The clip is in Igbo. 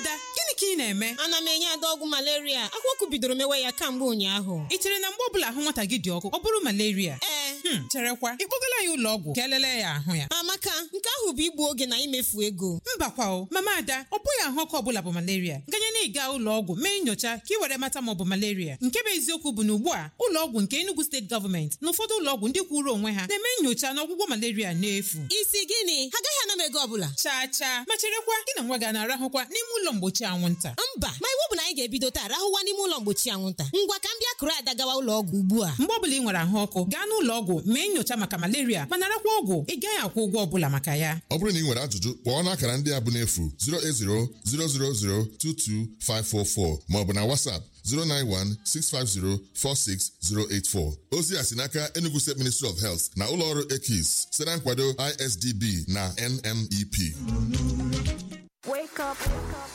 ada gịnị ka ị na-eme ana m enye ada ọgwụ malaria akwụkwọ bidoro mewe ya kamgbe ụnyaahụ ị chere na mgbe ọbụla ahụ nwata gị dị ọkụ ọ bụrụ malaria ee Hmm, cherekwa ịkpọgala ya ụlọ ọgwụ ka elele ya ahụ ya amaka nke ahụ bụ igbu oge na imefu ego mbakwa o mama ada ọ bụghị ahụ ọkụ ọbụla bụ malaria ganye na ịga ụlọ ọgwụ mee nyocha ka ị were mata ma ọ bụ malaria nke bụ eziokwu bụ na ugbu a ụlọ ọgwụ nke Enugu steeti gọọmenti na ụfọdụ ụlọ ọgwụ ndị kwụrụ onwe ha na-eme nyocha na ọgwụgwọ malaria n'efu isi gịnị ha agaghị ana m ego ọbụla chaa chaa ma cherekwa gị na nwa gị a na-arahụkwa n'ime ụlọ mgbochi anwụnta mba ma iwu bụ na anyị ga-ebido taa rahụwa n'ime ụlọ mgbochi anwụnta ngwa ka m bịa kụrụ ada gawa ụlọ ọgwụ ugbu a mgbe ọbụla ị nwere ahụ ọkụ gaa n'ụlọ ọgwụ mee nyocha maka malaria ma narakwa ọgwụ ị gaghị akwụ ụgwọ ọbụla maka ya ọ bụrụ na ị nwere ajụjụ kpọọ n'akara ndị a bụ n'efu 08000022544 maọbụ na WhatsApp 09165046084 ozi a si n'aka Enugu State Ministry of Health na ụlọọrụ EKIS site na nkwado ISDB na NMEP Wake up, wake up.